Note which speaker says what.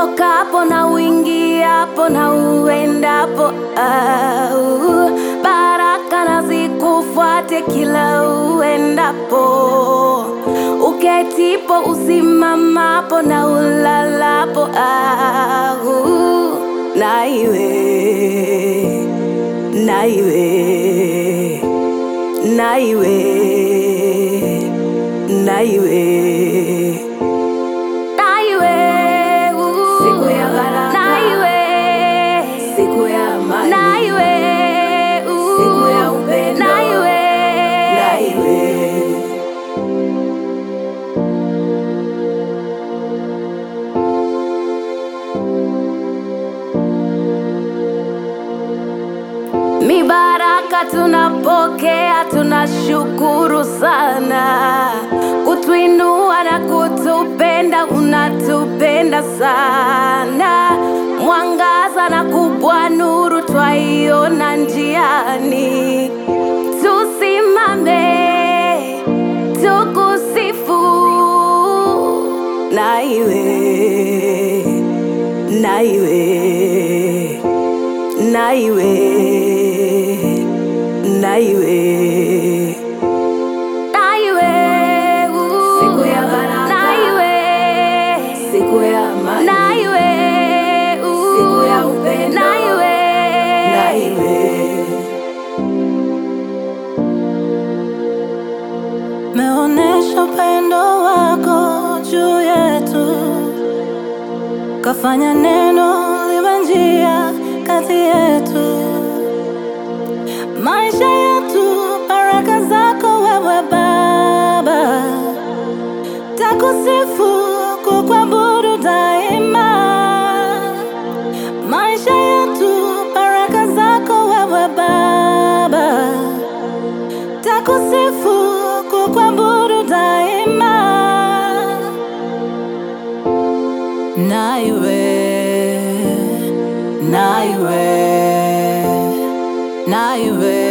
Speaker 1: utokapo na uingiapo na uendapo, au baraka na zikufuate kila uendapo, uketipo, usimamapo na ulalapo, au na iwe na iwe na iwe na iwe na iwe
Speaker 2: Siku ya baraka.
Speaker 1: na iwe
Speaker 2: Siku ya amani.
Speaker 1: na iwe
Speaker 2: Siku ya upendo.
Speaker 1: na iwe
Speaker 2: Na iwe.
Speaker 1: Mibaraka tunapokea, tunashukuru sana, kutuinua na kutupenda, unatupenda sana. Mwangaza na kubwa nuru twaiona njiani, tusimame tukusifu, na iwe na iwe na iwe na iwe na iwe
Speaker 2: Siku ya baraka.
Speaker 1: na iwe
Speaker 2: Siku ya amani.
Speaker 1: na iwe
Speaker 2: Siku ya upendo.
Speaker 1: na iwe
Speaker 2: Na iwe.
Speaker 1: meonesha upendo wako juu yetu, kafanya neno liwe njia kati yetu, maisha yetu, baraka zako wewe Baba, takusifu kukuabudu daima, maisha yetu, baraka zako wewe Baba takusifu kukuabudu daima, na iwe na iwe na iwe